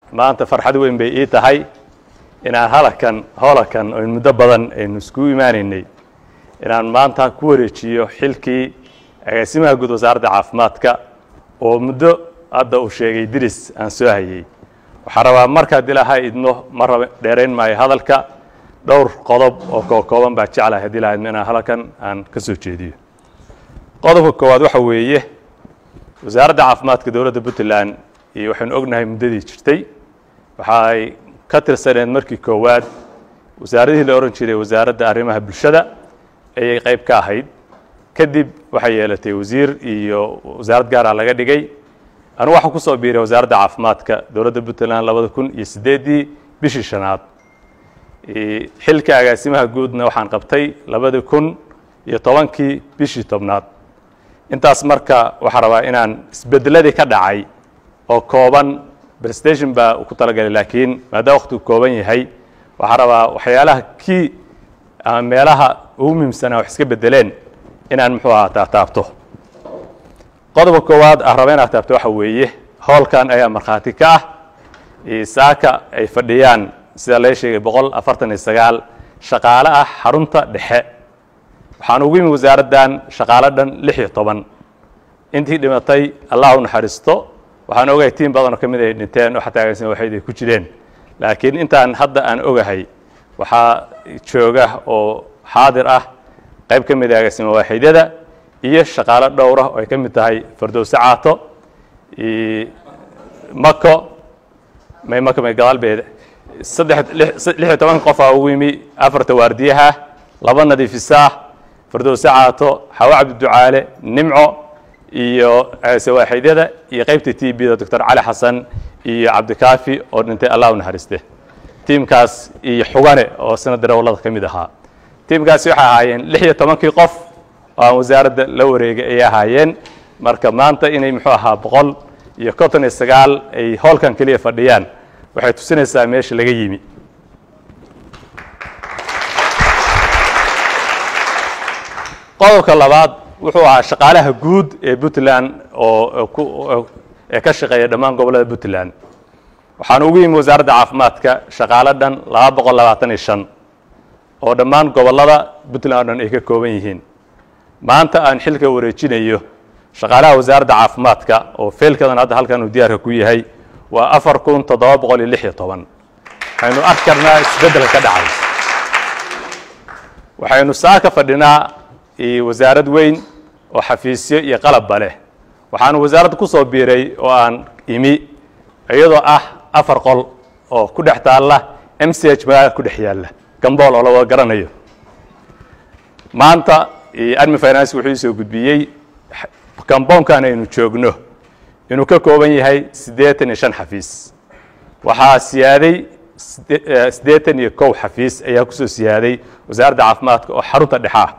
maanta farxad weyn bay ii tahay inaan halakan holakan oyn muddo badan aynu iskugu imaanaynay inaan maanta ku wareejiyo xilkii agaasimaha guud wasaaradda caafimaadka oo muddo hadda uu sheegay diris aan soo hayey waxaan rabaa markaad ilaahay idmo ma raba dheerayn maayo hadalka dhowr qodob oo kookooban baa jeclahay haddii ilaha idmo inaan halkan aan ka soo jeediyo qodobka koowaad waxa weeye wasaaradda caafimaadka dowladda puntland iyo waxaynu ognahay muddadii jirtay waxaay ka tirsaneed markii koowaad wasaaradihii la ohan jiray wasaaradda arrimaha bulshada ayay qayb ka ahayd kadib waxay yeelatay wasiir iyo wasaarad gaara laga dhigay anugu waxaan ku soo biiray wasaaradda caafimaadka dowladda puntland labada kun iyo siddeeddii bishii shanaad xilka agaasimaha guudna waxaan qabtay labada kun iyo tobankii bishii tobnaad intaas marka waxaan rabaa inaan isbedeladii ka dhacay oo kooban prestation baa ku talagalay laakiin maadaama waktigu kooban yahay waxaan rabaa waxyaalaha kii ama meelaha ugu muhiimsanaa wax iska bedeleen inaan muxuu ahaa taataabto qodobka koowaad aan raba inaad taabto waxa weeye howlkan ayaa markhaati ka ah saaka ay fadhiyaan sida laga sheegay boqol afartan iyo sagaal shaqaale ah xarunta dhexe waxaan ugu yimi wasaaraddan shaqaale dhan lix iyo toban intii dhimatay allah u naxariisto waxaan ogahay tiim badan oo ka mid ay dhinteen oo xataa agaasima waxayd ay ku jireen laakiin intaan hadda aan ogahay waxaa jooga oo xaadir ah qayb ka mid a agaasima waaxidyada iyo shaqaalo dhowra oo ay ka mid tahay fardowse caato mako may mako may gadaal beed saddex lix iyo toban qof aa ugu yimi afarta waardiyaha laba nadiifisaah fardowse caato xawa cabdiducaale nimco iyo sawaaxidyada iyo qaybta t b da doctor cali xasan iyo cabdikaafi oo dhintay allah u naxariiste tiimkaas iyo xugane oo sina darawallada ka mid ahaa tiimkaasi waxay ahaayeen lix iyo tobankii qof oo aan wasaaradda la wareegay ayay ahaayeen marka maanta inay muxuu ahaa boqol iyo konton iyo sagaal ay howlkan keliya fadhiyaan waxay tusinaysaa meesha laga yimi qodobka labaad wuxuu ahaa shaqaalaha guud ee puntland oo ee ka shaqeeya dhammaan gobollada puntland waxaan ugu yimi wasaaradda caafimaadka shaqaalo dhan laba boqol labaatan iyo shan oo dhammaan gobollada puntland o dhan ay ka kooban yihiin maanta aan xilka wareejinayo shaqaalaha wasaaradda caafimaadka oo feelkadan hadda halkan uu diyaarka ku yahay waa afar kun toddoba boqol iyo lix iyo toban waxaynu arki karnaa isbeddelka ka dhacay waxaynu saa ka fadhinaa wasaarad weyn oo xafiisyo iyo qalabba leh waxaanu wasaaradda ku soo biiray oo aan imi iyadoo ah afar qol oo ku dhex taalla m c h magaalada ku dhex yaalla gambool oo la wada garanayo maanta admi finance wuxuu isoo gudbiyey gamboonkan aynu joogno inuu ka kooban yahay siddeetan iyo shan xafiis waxaa siyaaday siddeetan iyo kow xafiis ayaa kusoo siyaaday wasaaradda caafimaadka oo xarunta dhexaa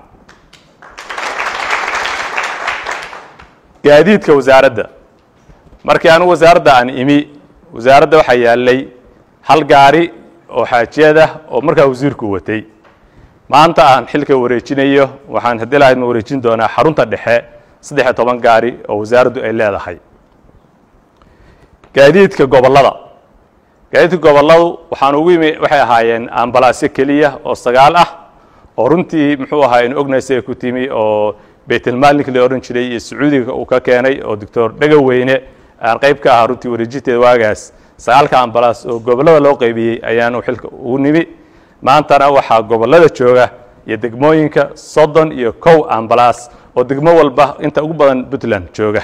gaadiidka wasaaradda markii anu wasaaradda aan imi wasaaradda waxaa yaallay hal gaari oo xaajiyadah oo markaa wasiirku watay maanta aan xilka wareejinayo waxaan haddii lahayd ma wareejin doonaa xarunta dhexe saddex iyo toban gaari oo wasaaraddu ay leedahay gaadiidka gobollada gaadiidka gobolladu waxaan ugu yimi waxay ahaayeen ambalaasyo keliya oo sagaal ah oo runtii muxuu ahaa inu ognaysa ay ku timi oo baytelmaalinka la odhan jiray iyo sacuudiga uu ka keenay oo doctor dhegaweyne aan qayb ka ahaa runtii wareejinteeda waagaas sagaalka ambalaas oo gobollada loo qaybiyey ayaanu xilka ugu nimi maantana waxaa gobollada jooga iyo degmooyinka soddon iyo kow ambalaas oo degmo walba inta ugu badan puntland jooga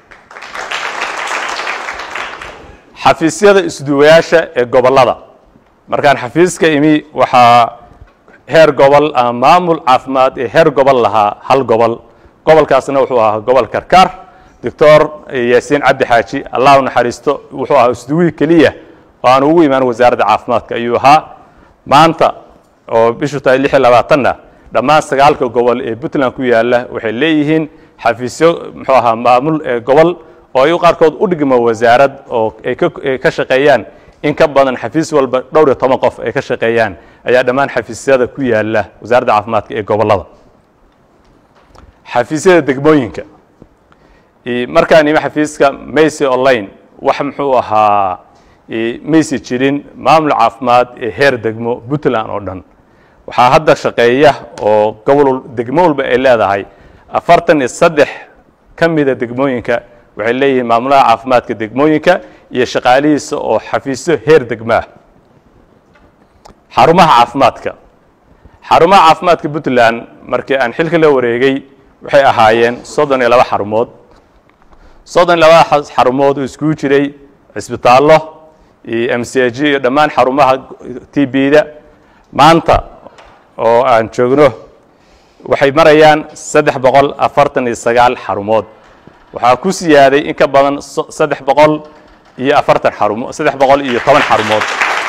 xafiisyada isduwayaasha ee gobollada markaan xafiiska imi waxaa heer gobol ama maamul caafimaad ee heer gobol lahaa hal gobol gobolkaasna wuxuu ahaa gobol karkaar doctor yaasiin cabdi xaaji allah u naxariisto wuxuu ahaa isduwii keliya oo aan ugu imaan wasaaradda caafimaadka ayuu ahaa maanta oo bishu tahay lix iyo labaatanna dhammaan sagaalka gobol ee puntland ku yaalla waxay leeyihiin xafiisyo muxuu ahaa maamul ee gobol oo ay qaarkood u dhigmo wasaarad oo ay ka shaqeeyaan in ka badan xafiis walba dhowr iyo toban qof ay ka shaqeeyaan ayaa dhammaan xafiisyada ku yaalla wasaaradda caafimaadka ee gobollada xafiisyada degmooyinka markaan imi xafiiska macy online wax muxuu ahaa maysi jirin maamul caafimaad ee heer degmo puntland oo dhan waxaa hadda shaqeeya oo gobol degmo walba ay leedahay afartan iyo saddex ka mida degmooyinka waxay leeyihiin maamulaha caafimaadka degmooyinka iyo shaqaalihiisa oo xafiisyo heer degmaah xarumaha caafimaadka xarumaha caafimaadka puntland markii aan xilka la wareegay waxay ahaayeen soddon iyo laba xarumood soddon iyo labada xarumood oo iskugu jiray cisbitaallo iyo m c g iyo dhammaan xarumaha t b-da maanta oo aan joogno waxay marayaan saddex boqol afartan iyo sagaal xarumood waxaa ku siyaaday in ka badan saddex boqol iyo afartan xarumo saddex boqol iyo toban xarumood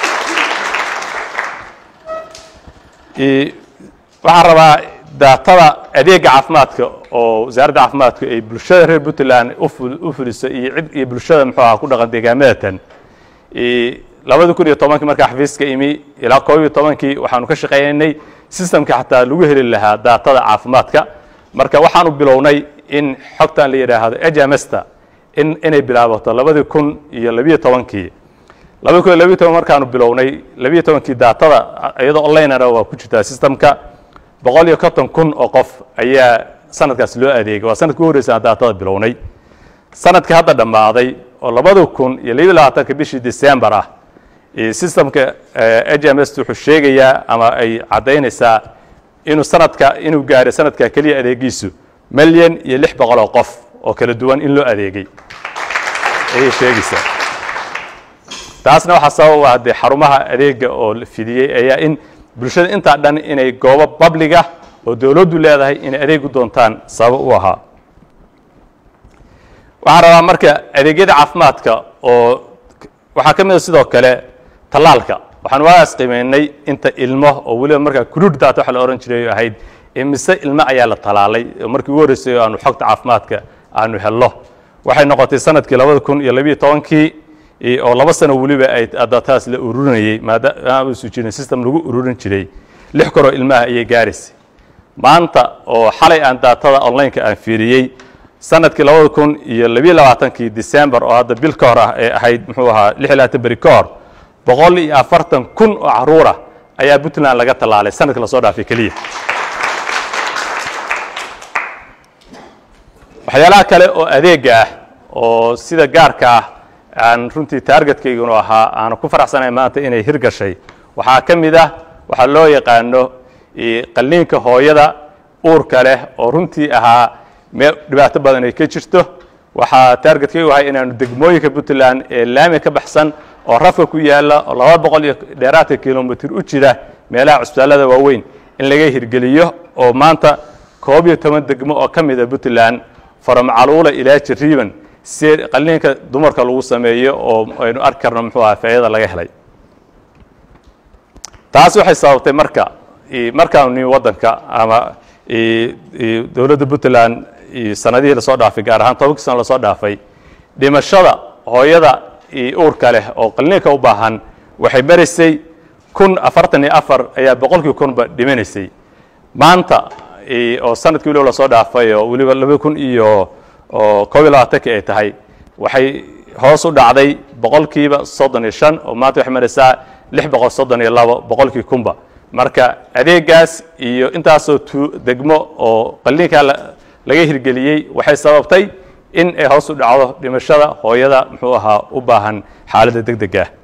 waxaan rabaa daatada adeega caafimaadka oo wasaaradda caafimaadku ay bulshada reer puntland u fuliso iyo cid iyo bulshada muxuu aha ku dhaqan deegaamadatan labadi kun iyo tobankii markaa xafiiska imi ilaa koob iyo tobankii waxaanu ka shaqeynaynay systemka xataa lagu heli lahaa daatada caafimaadka marka waxaanu bilownay in xogtan la yidhaahdo ejamesta in inay bilaabato labadii kun iyo labiyo tobankii labadi kun iyo labiyo toban markaanu bilownay labiyo tobankii daatada iyadoo onlinena waa ku jirtaa systemka boqol iyo konton kun oo qof ayaa sanadkaas loo adeegay waa sanadka u horreysa aan daatada bilownay sanadka hadda dhammaaday oo labada kun iyo labiyo labaatanka bishii december ah systemka hms wuxuu sheegayaa ama ay caddaynaysaa inuu sanadka inuu gaaray sanadka keliya adeegiisu milyan iyo lix boqol oo qof oo kala duwan in loo adeegay ayay sheegaysaa taasna waxaa sabab ah dee xarumaha adeega oo la fidiyey ayaa in bulshada intaa dhan inay goobo babliga oo dowladdu leedahay inay adeegu doontaan sabab u ahaa waxaan rabaa marka adeegyada caafimaadka oo waxaa ka mid a sidoo kale tallaalka waxaan waagaas qiimeynay inta ilmo oo weliba markaa kuruud daata waxa la ohan jiray ahayd imise ilmo ayaa la talaalay oo markii ugu horreysay oo aanu xogta caafimaadka aanu helno waxay noqotay sanadkii labada kun iyo labiyo tobankii oo laba sano weliba ay dataas la ururinayey maadaama uusu jirin system lagu ururin jiray lix koroo ilmaha ayay gaaraysay maanta oo xalay aan daatada onlineka aan fiiriyey sanadkii labada kun iyo labiyo labaatankii december oo hadda bil ka hor ah ee ahayd muxuu ahaa lix iyo labaatan beri ka hor boqol iyo afartan kun oo caruur ah ayaa puntland laga tallaalay sanadkii lasoo dhaafay keliya waxyaalaha kale oo adeega ah oo sida gaarka ah aan runtii taargetkaygunu ahaa aanu ku faraxsanahay maanta inay hirgashay waxaa ka mid ah waxaa loo yaqaano qalliinka hooyada uurka leh oo runtii ahaa meel dhibaato badan ay ka jirto waxaa taargetkaygu ahay inaanu degmooyinka puntland ee laami ka baxsan oo rafka ku yaalla oo laba boqol iyo dheeraadka kilomitr u jira meelaha cusbitaallada waaweyn in laga hirgeliyo oo maanta koob iyo toban degmo oo ka mida puntland faramacaluula ilaa jariiban si qalliinka dumarka lagu sameeyo oo aynu arki karno muxuu aha faa'iidada laga helay taas waxay sababtay marka markaanu nimi waddanka ama dowladda puntland sanadihii lasoo dhaafay gaar ahaan tobankii sano lasoo dhaafay dhimashada hooyada uurka leh oo qalliinka u baahan waxay maraysay kun afartan iyo afar ayaa boqolkii kunba dhimanaysay maanta oo sanadkii weliba lasoo dhaafay oo weliba laba kun iyo koob iyo labaatanki ay tahay waxay hoos u dhacday boqolkiiba soddon iyo shan oo maanta waxay maraysaa lix boqol soddon iyo labo boqolkii kunba marka adeegaas iyo intaasoo tu degmo oo qalliinkaa laga hirgeliyey waxay sababtay in ay hoos u dhacdo dhimashada hooyada muxuu ahaa u baahan xaaladda deg deg ah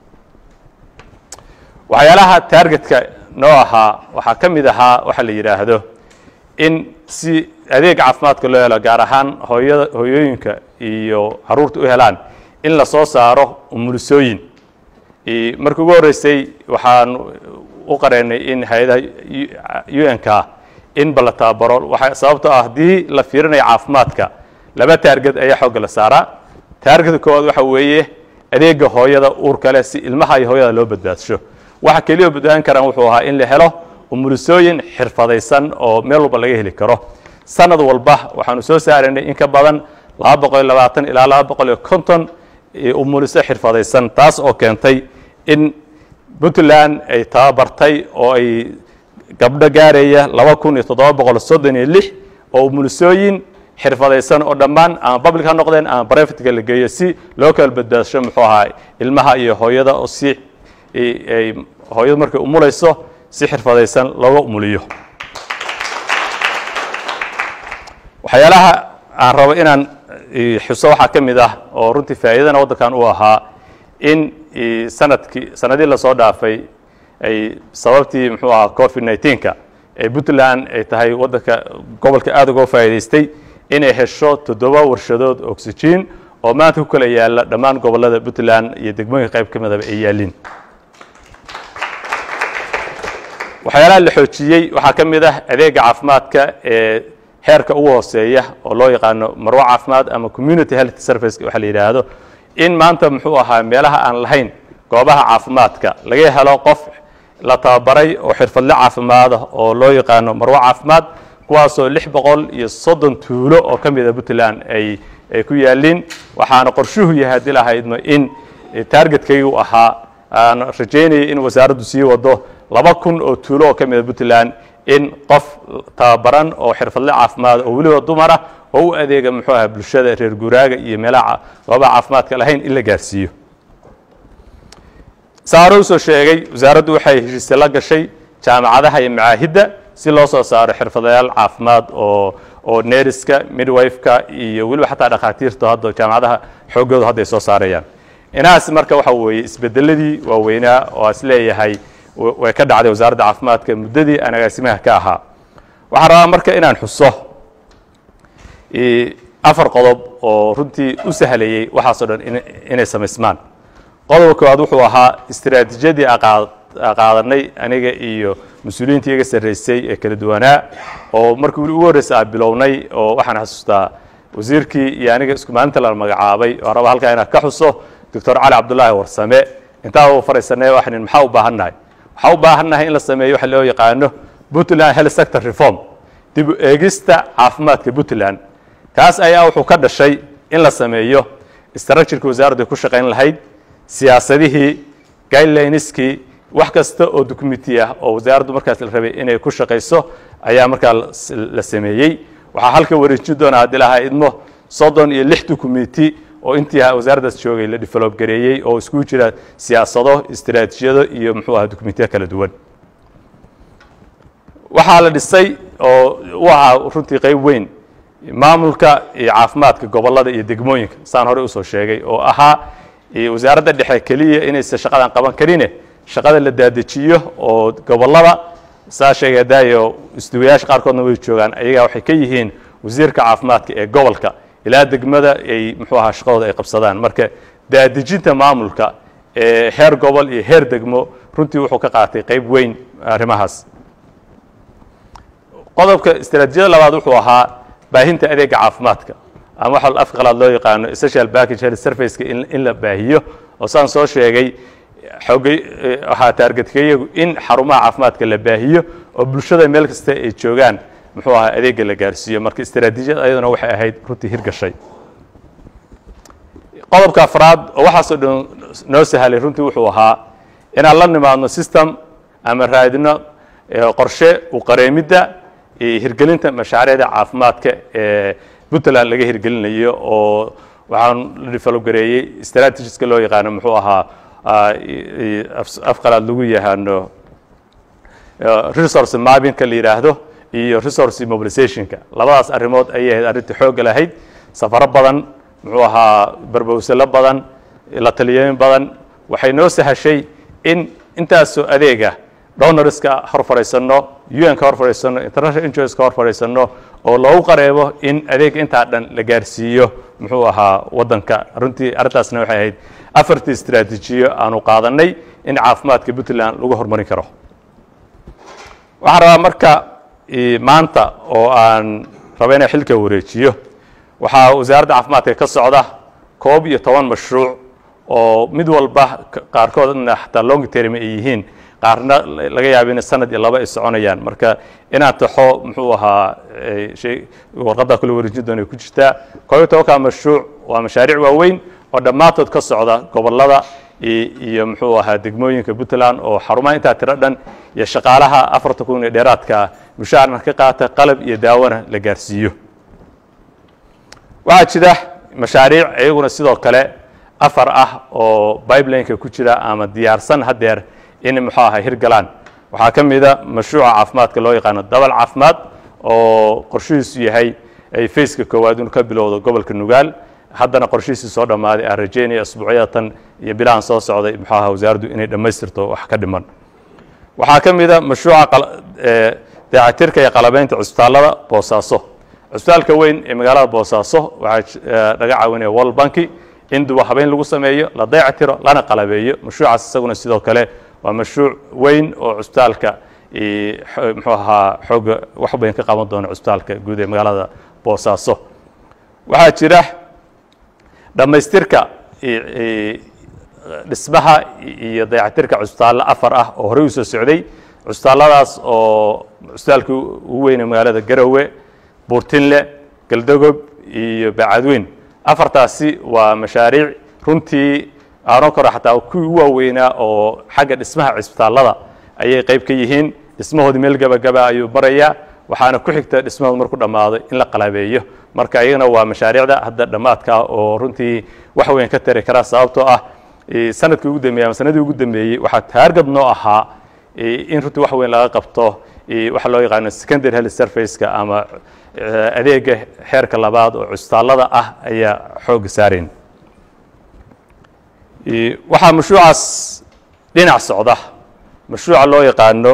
waxyaalaha taargetka noo ahaa waxaa ka mid ahaa waxa la yidhaahdo in si adeeg caafimaadka loo helo gaar ahaan hooyada hooyooyinka iyo caruurta u helaan in la soo saaro umulisooyin markii ugu horreysay waxaan u qareynay in hay-adaha u n ka in balla tababaro waxa sababtoo ah haddii la fiirinayo caafimaadka laba taarged ayaa xoogga la saaraa taargedka koowaad waxa weeye adeega hooyada uurka leh si ilmaha iyo hooyada loo badbaadsho waxa keliya badbaadan karaan wuxuu ahaa in la helo umulisooyin xirfadaysan oo meel walba laga heli karo sanad walba waxaanu soo saaraynay in ka badan laba boqol iyo labaatan ilaa laba boqol iyo konton umuliso xirfadaysan taas oo keentay in puntland ay tababartay oo ay gabdho gaaraya laba kun iyo toddoba boqol soddon iyo lix oo umulisooyin xirfadaysan oo dhammaan ama public ha noqdeen ama privateka la geeyo si loo kala badbaasho muxuu ahaa ilmaha iyo hooyada oo si ay hooyadu markay umulayso si xirfadaysan looga umuliyo waxyaalaha aan rabo inaan xuso waxaa ka mid ah oo runtii faa'iidana waddankan uu ahaa in sanadkii sanadii lasoo dhaafay ay sababtii muxuu ahaa covid nneteen-ka ee puntland ay tahay waddanka gobolka aada uga faa'iidaystay inay hesho toddoba warshadood oxygen oo maanta ku kala yaalla dhammaan gobollada puntland iyo degmooyinka qayb ka midaba ay yaalliin waxyaalaha la xoojiyey waxaa ka mid ah adeega caafimaadka ee heerka ugu hooseeya oo loo yaqaano marwo caafimaad ama community health service waxa la yidhaahdo in maanta muxuu ahaa meelaha aan lahayn goobaha caafimaadka laga helo qof la tababaray oo xirfadle caafimaada oo loo yaqaano marwo caafimaad kuwaasoo lix boqol iyo soddon tuulo oo ka mida puntland ay ay ku yaalliin waxaana qorshuhu yahay haddii lahaydno in taargetkaygu ahaa aan rajaynayay in wasaaraddu sii wado laba kun oo tuulo oo ka mida puntland in qof tababaran oo xirfadle caafimaad oo weliba dumara oo u adeega muxuu aha bulshada reer guuraaga iyo meelaha goobaha caafimaadka lahayn in la gaarsiiyo saa hore usoo sheegay wasaaraddu waxay heshiise la gashay jaamacadaha iyo macaahidda si loo soo saaro xirfadayaal caafimaad oo oo neeriska midwifeka iyo weliba xataa dhakhaatiirta hadda jaamacadaha xooggoodu hadda ay soo saarayaan inahaas marka waxa weeye isbedeladii waaweynaa oo as leeyahay way ka dhacday wasaaradda caafimaadka muddadii aan agaasimaha ka ahaa waxaan rabaa marka inaan xuso afar qodob oo runtii u sahlayey waxaasoo dhan inay samaysmaan qodobka koowaad wuxuu ahaa istiraatiijiyadii qaadanay aniga iyo mas-uuliyiintii iga sarraysay ee kala duwanaa oo markii ugu horreysa aan bilownay oo waxaan xasuustaa wasiirkii iyo aniga isku maalinta la magacaabay oo raba halkaa inaan ka xuso doctor cali cabdullaahi warsame intaa u faraysanay waxaan maxaa u baahannahay waxaa u baahannahay in la sameeyo waxa loo yaqaano puntland health sector reform dib u eegista caafimaadka puntland kaas ayaa wuxuu ka dhashay in la sameeyo structureki wasaaraddu ku shaqayn lahayd siyaasadihii guidelineskii wax kasta oo documenti ah oo wasaaraddu markaas la rabay inay ku shaqayso ayaa markaa la sameeyey waxaa halka wareejin doonaa haddii lahaa idmo soddon iyo lix documenti oo intii wasaaraddaas joogay la develop gareeyey oo iskugu jira siyaasado istiraatiijiyado iyo muxuu aha documentiya kala duwan waxaa la dhisay oo u ahaa runtii qayb weyn maamulka iyo caafimaadka gobollada iyo degmooyinka saan horey usoo sheegay oo ahaa wasaaradda dhexe keliya inaysan shaqadan qaban karine shaqada la daadejiyo oo gobollada saa sheegay daayo isduwayaasha qaarkoodna way joogaan ayagaa waxay ka yihiin wasiirka caafimaadka ee gobolka ilaa degmada ay muxuu ahaa shaqadooda ay qabsadaan marka daadejinta maamulka ee heer gobol iyo heer degmo runtii wuxuu ka qaatay qayb weyn arrimahaas qodobka istaraatiijiyada labaad wuxuu ahaa baahinta adeega caafimaadka ama waxa afka qalaad loo yaqaano social package health serviceka in la baahiyo oo saan soo sheegay xoogay waxaa taargetkaiyagu in xarumaha caafimaadka la baahiyo oo bulshada meel kasta ay joogaan muxuu ahaa adeega la gaarsiiyo marka istaraatiijiyad ayaduna waxay ahayd runtii hirgashay qodobka afraad oo waxaasoo dhan noo sahlay runtii wuxuu ahaa inaan la nimaadno system ama raadino qorshe u qareemidda iyo hirgelinta mashaariicda caafimaadka ee puntland laga hirgelinayo oo waxaan la develop gareeyey strategiska loo yaqaano muxuu ahaa afqalaad lagu yaqaano resource mappingka la yidhaahdo iyo resource mobilizationka labadaas arrimood ayay ahayd arrinta xoogga lahayd safaro badan muxuu ahaa barbowsalo badan la taliyooyin badan waxay noo sahashay in intaasoo adeega donorska hor fadhiisanno un ka hor fadhiisanno international injos ka hor fadhiisanno oo loogu qareebo in adeega intaa dhan la gaarsiiyo muxuu ahaa waddanka runtii arrintaasna waxay ahayd afartii istraatiijiyo aanu qaadanay in caafimaadka puntland lagu horumarin karo waxaan rabaa marka maanta oo aan raba inaan xilka wareejiyo waxaa wasaaradda caafimaadka ka socda koob iyo toban mashruuc oo mid walba qaarkoodna xataa long term ay yihiin qaarna laga yaaba in sanad iyo laba ay soconayaan marka inaan taxo muxuu ahaa warqadda kula wareejin doona ku jirtaa koob iyo tobanka mashruuc waa mashaariic waaweyn oo dhammaantood ka socda gobollada iyo muxuu ahaa degmooyinka puntland oo xarumaha intaa tiro dhan iyo shaqaalaha afarta kun ee dheeraadka mushaarna ka qaata qalab iyo daawona la gaarsiiyo waxaa jira mashaariic iyaguna sidoo kale afar ah oo bibelineka ku jira ama diyaarsan haddeer in muxuu ahaa hirgalaan waxaa ka mida mashruuca caafimaadka loo yaqaano dabal caafimaad oo qorshihiisu yahay ay faceka koowaad inu ka bilowdo gobolka nugaal haddana qorshihiisii soo dhammaaday aan rajeynaya asbuucyatan iyo bilahan soo socday muxuu ahaa wasaaraddu inay dhammaystirto wax ka dhiman waxaa ka mida mashruuca dayactirka iyo qalabeynta cusbitaallada boosaaso cusbitaalka weyn ee magaalada boosaaso waxaa laga caawinaya world banki in duba habeyn lagu sameeyo la dayactiro lana qalabeeyo mashruucaas isaguna sidoo kale waa mashruuc weyn oo cusbitaalka muxuu ahaa xooga wax bayn ka qaban doona cusbitaalka guud ee magaalada boosaaso waxaa jira dhammaystirka dhismaha iyo dayactirka cusbitaallo afar ah oo horey u soo socday cusbitaalladaas oo cusbitaalka ugu weyne magaalada garowe buurtinle galdogob iyo bacadweyn afartaasi waa mashaariic runtii aanoo koro xataa kuwii u waaweynaa oo xagga dhismaha cisbitaallada ayay qayb ka yihiin dhismahoodii meel gebagaba ayuu marayaa waxaana ku xigta dhismahood marku dhammaado in la qalabeeyo marka iyagana waa mashaariicda hadda dhammaadka oo runtii wax weyn ka tari kara sababtoo ah sanadkii ugu dambeeyey ama sanadii ugu dambeeyey waxaa taargad noo ahaa in runtii wax weyn laga qabto waxa loo yaqaano secondary health serviceka ama adeega xeerka labaad oo cusbitaallada ah ayaa xooga saarayn waxaa mashruucaas dhinac socda mashruuca loo yaqaano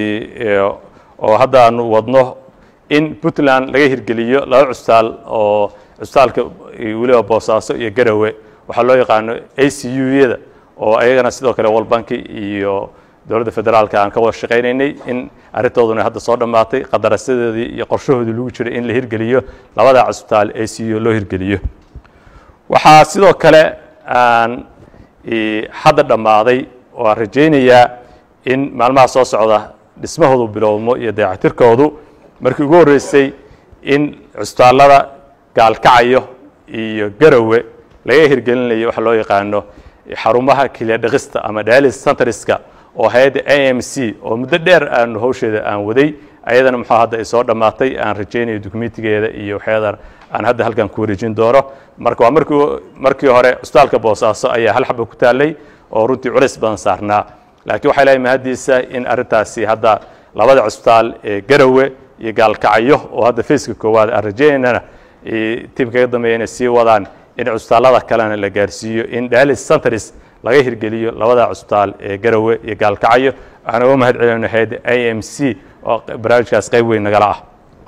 oo hadda aanu wadno in puntland laga hirgeliyo laba cusbitaal oo cusbitaalka weliba boosaaso iyo garowe waxaa loo yaqaano a c u-yada oo ayagana sidoo kale world banki iyo dowladda federaalka aan ka wada shaqaynaynay in arrintooduna hadda soo dhammaatay qadarasadeedii iyo qorshahoodii lagu jiray in la hirgeliyo labada cusbitaal a c u loo hirgeliyo waxaa sidoo kale aan hadda dhammaaday oo aan rajaynayaa in maalmaha soo socda dhismahoodu bilowmo iyo dayactirkoodu markii ugu horreysay in cusbitaallada gaalkacayo iyo garowe laga hirgelinayo waxa loo yaqaano xarumaha kiliya dhaqista ama dialis centriska oo hay-adda a m c oo muddo dheer aanu hawsheeda aan waday ayadana muxuu hadda ay soo dhammaatay aan rajaynayo dukumentigeeda iyo waxyadan aan hadda halkan ku wareejin doono marka waa markii markii hore cusbitaalka boosaaso ayaa hal xaba ku taallay oo runtii culays badan saarnaa laakiin waxay leeyahay mahaddiisa in arrintaasi hadda labada cusbitaal ee garowe iyo gaalkacyo oo hadda faceka koowaad aan rajaynaynana tiimka ka dambeeya inay sii wadaan in cusbitaallada kalena la gaarsiiyo in dialis centers laga hirgeliyo labada cusbitaal ee garowe iyo gaalkacyo waxaan uga mahad celinayno hay-adda a m c oo barnaamijkaas qayb weyn nagala ah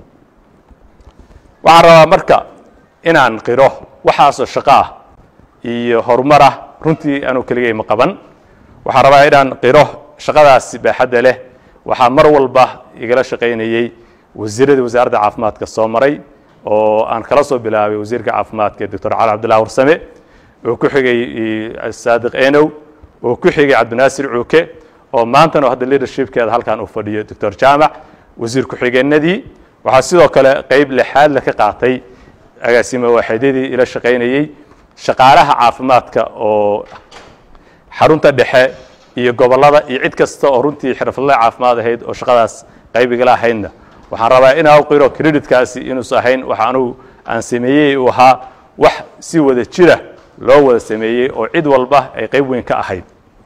waxaan rabaa marka inaan qiro waxaasoo shaqo ah iyo horumar ah runtii anuu keligay ma qaban waxaan rabaa inaan qiro shaqadaasi baaxadda leh waxaa mar walba igala shaqaynayey wasiiradii wasaaradda caafimaadka soo maray oo aan kala soo bilaabay wasiirka caafimaadka doctor cali cabdillah warsame oo ku xigay saadiq enow oo ku xigay cabdinaasir cuuke oo maantana hadda leadershipkeeda halkan uu fadhiyo doctor jaamac wasiir ku-xigeenadii waxaa sidoo kale qeyb lixaadle ka qaatay agaasime waaxidyadii ila shaqaynayey shaqaalaha caafimaadka oo xarunta dhexe iyo gobollada iyo cid kasta oo runtii xirfadlaha caafimaad ahayd oo shaqadaas qayb igala ahaydna waxaan rabaa inaa u qiro creditkaasi inuusan ahayn waxa anugu aan sameeyey uu ahaa wax si wada jira loo wada sameeyey oo cid walba ay qayb weyn ka ahayd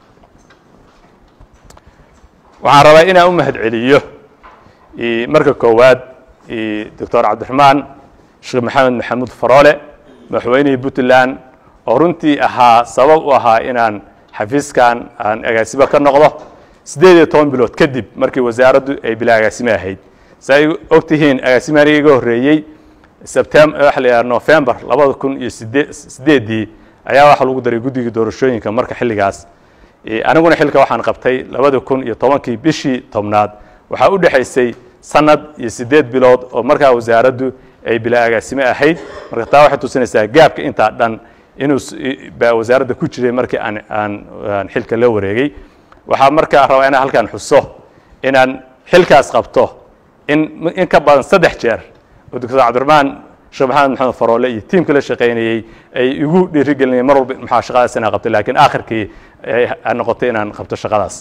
waxaan rabaa inaan u mahad celiyo marka koowaad doctor cabdiraxmaan sheekh maxamed maxamuud faroole madaxweynihii puntland oo runtii ahaa sabab u ahaa inaan xafiiskan aan agaasimo ka noqdo siddeed iyo toban bilood kadib markii wasaaraddu ay bilaa agaasime ahayd si ay og tihiin agaasimaaniga iga horreeyey sebtem waxa la yidhaha november labada kun iyo sidee siddeeddii ayaa waxaa lagu daray guddigii doorashooyinka marka xilligaas aniguna xilka waxaan qabtay labada kun iyo tobankii bishii tobnaad waxaa u dhexaysay sanad iyo siddeed bilood oo markaa wasaaraddu ay bilaa agaasime ahayd marka taa waxay tusinaysaa gaabka intaa dhan inuu baa wasaaradda ku jiray markii aan aan aan xilka la wareegay waxaa markaa rabaa inaan halkan xuso inaan xilkaas qabto in in ka badan saddex jeer oo doctor cabdiraxmaan sheekh maxamed maxamed faroole iyo tiimka la shaqaynayey ay igu dhiirigelinayeen mar walba maxaa shaqadaas inaan qabto laakiin aakhirkii ay noqotay inaan qabto shaqadaas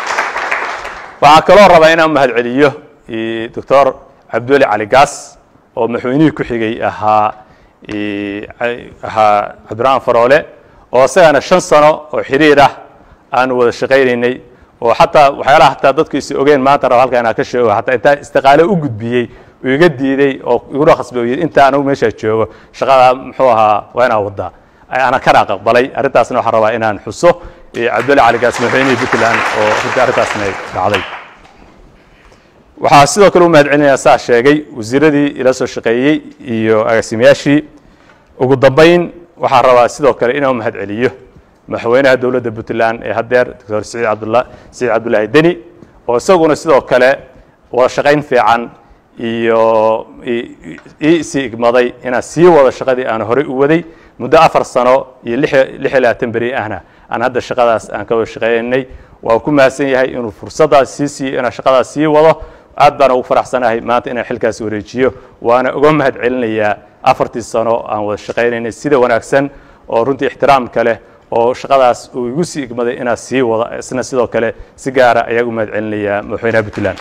waxaa kaloo rabaa inaan mahad celiyo doctor cabdiweli cali gaas oo madaxweynihii ku xigay ahaa ahaa cabdiraxmaan faroole oo isagana shan sano oo xiriir ah aanu wada shaqaynaynay oo xataa waxyaalaha hataa dadku is ogeen maanta raba halka inaan ka sheego hataa intaa istiqaale u gudbiyey uu iga diiday oo iguna khasbooyey inta anigu meeshaa joogo shaqada muxuu ahaa waa inaan wadaa ana kana aqbalay arrintaasna waxaan rabaa inaan xuso cabdulle cali gaas madaxweynihii puntland oo runtii arrintaasna dhacday waxaa sidoo kale u mahad celinayaa saa sheegay wasiiradii ila soo shaqeeyey iyo agaasimayaashii ugu dambayn waxaan rabaa sidoo kale inaan u mahad celiyo madaxweynaha dowladda puntland ee haddeer doctor siciid cabdula siciid cabdullaahi deni oo isaguna sidoo kale wada shaqayn fiican iyo ii sii igmaday inaan sii wado shaqadii aan horey u waday muddo afar sano iyo lix iyo labaatan beri ahna aan hadda shaqadaas aan ka wada shaqeynay waa ku mahadsan yahay inuu fursaddaas sii siiyo inaan shaqadaas sii wado aad baan ugu faraxsanahay maanta inaan xilkaas wareejiyo waana uga mahad celinayaa afartii sano aan wada shaqaynaynay sida wanaagsan oo runtii ixtiraamka leh oo shaqadaas uu igu sii igmaday inaan sii wado isna sidoo kale si gaara ayaa u mahad celinayaa madaxweynaha puntland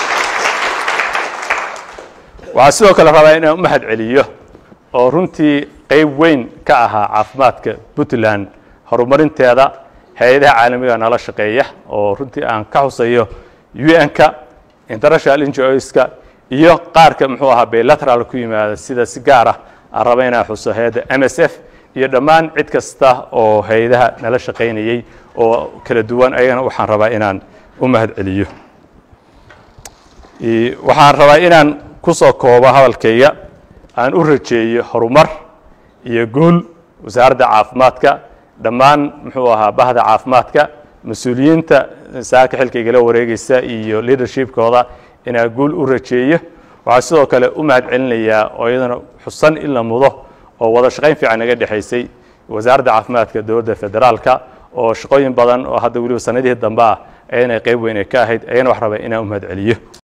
waxaa sidoo kale rabaa inaan u mahad celiyo oo runtii qayb weyn ka ahaa caafimaadka puntland horumarinteeda hay-adaha caalamiga nala shaqeeya oo runtii aan ka xusayo un-ka international ngos-ka iyo qaarka muxuu ahaa bilateral ku yimaada sida si gaar ah aan raba inaan xuso hay-adda m s f iyo dhammaan cid kasta oo hay-adaha nala shaqaynayey oo kala duwan ayagana waxaan rabaa inaan u mahad celiyo waxaan rabaa inaan kusoo koobo hadalkayga aan u rajeeyo horumar iyo guul wasaaradda caafimaadka dhammaan muxuu ahaa bahda caafimaadka mas-uuliyiinta saaka xilkaygala wareegaysa iyo leadershipkooda inaan guul u rajeeyo waxaa sidoo kale u mahad celinayaa oo iyadana xusan in la mudo oo wada shaqayn fiican naga dhexaysay wasaaradda caafimaadka dowladda federaalka oo shaqooyin badan oo hadda weliba sanadihii dambe ah ayana qayb weyn ay ka ahayd ayana wax raba inaan u mahad celiyo